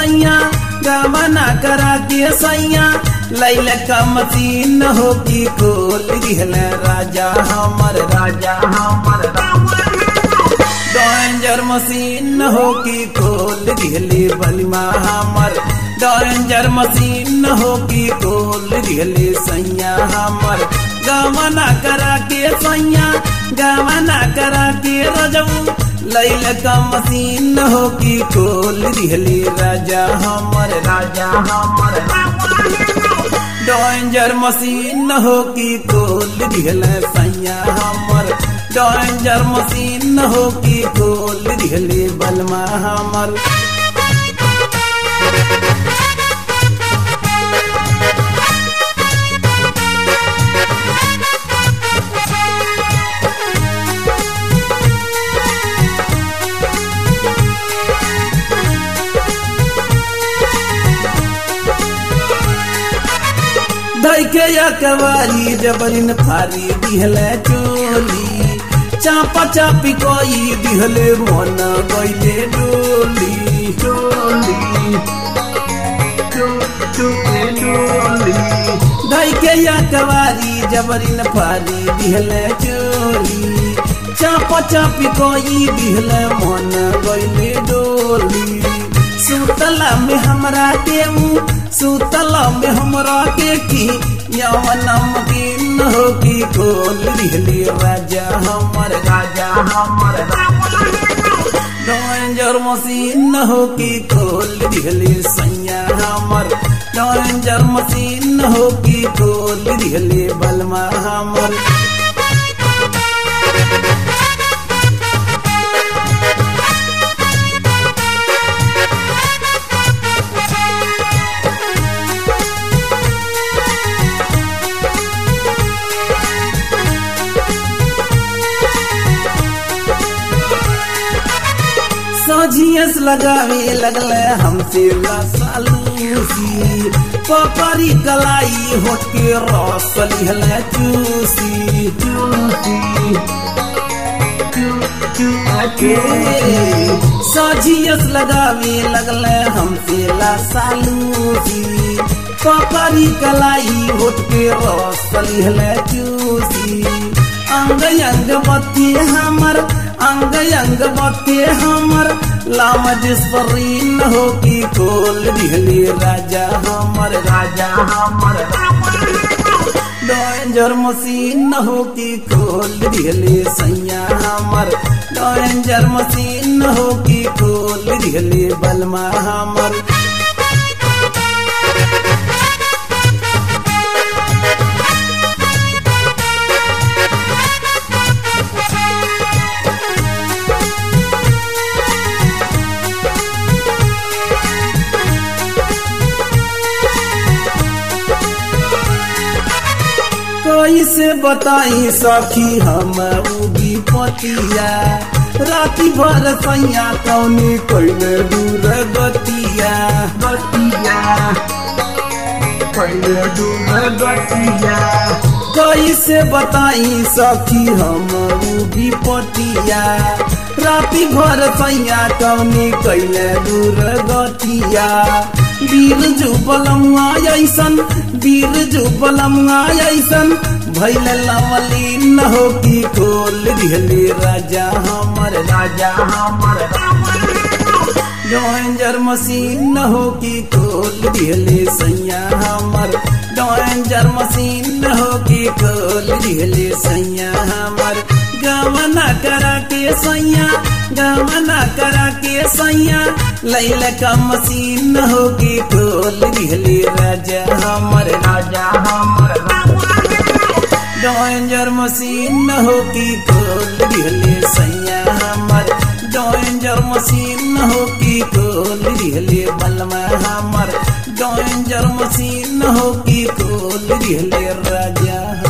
सैया गमना करा के सैया लैल का मसीन हो की खोल दिहल राजा हमर राजा हमर डेंजर मशीन हो की खोल दिहली बलिमा हमर डेंजर मशीन हो की खोल दिहली सैया हमर गमना करा के सैया गमना करा के रजऊ लैल का मशीन हो की खोल दिहली राजा हमर राजा हमर डेंजर मशीन हो की खोल दिहल सैया हमर डेंजर मशीन हो की खोल दिहले बलमा हमर धैके या कवारी जबरिन फारी दिहले चोली चापा चापी कोई दिहले मन गईले डोली डोली धैके या कवारी जबरिन फारी दिहले चोली चापा चापी कोई दिहले मन गईले डोली सुतला में हमरा के सुतला में हमरा के की यवनम की न हो की खोल दिहली राजा हमर राजा हमर डेंजर मशीन हो की खोल दिहली सैया हमर डेंजर मशीन हो की खोल दिहली बलमा हमर सजियस लगावे लगले हमसे लसालूसी पकड़ी कलाई होट के रस लिहले चूसी चूसी सजियस लगावे लगले हमसे लसालूसी पकड़ी कलाई होट के रस लिहले चूसी अंग अंग बत्ती हमर अंग अंग बत्ती हमर लाम जिसपरीन हो की खोल दिहली राजा हमर राजा हमर डेंजर मशीन हो की खोल दिहली सैया हमर डेंजर मशीन हो की खोल दिहली बलमा हमर कैसे बताई सखी हम उगी पतिया राति भर सैया कौनी कैले दूर गतिया गतिया कैले दूर गतिया कैसे बताई सखी हम उगी पतिया राति भर सैया कौनी कैले दूर गतिया वीर जुबलमुआ ऐसन वीर जुबलमुआ ऐसन भैल लवली न हो की खोल दिहली राजा हमर राजा हमर डेंजर मशीन हो की खोल दिहली सैया हमर डेंजर मशीन हो की खोल दिहली सैया हमर गमना करा के सैया गमना करा के सैया लैल का मशीन हो की खोल दिहली राजा हमर राजा हमर डेंजर मशीन हो की खोल दिहली सैया हमर डेंजर मशीन हो की खोल दिहली बलमा हमर डेंजर मशीन हो की खोल दिहली राजा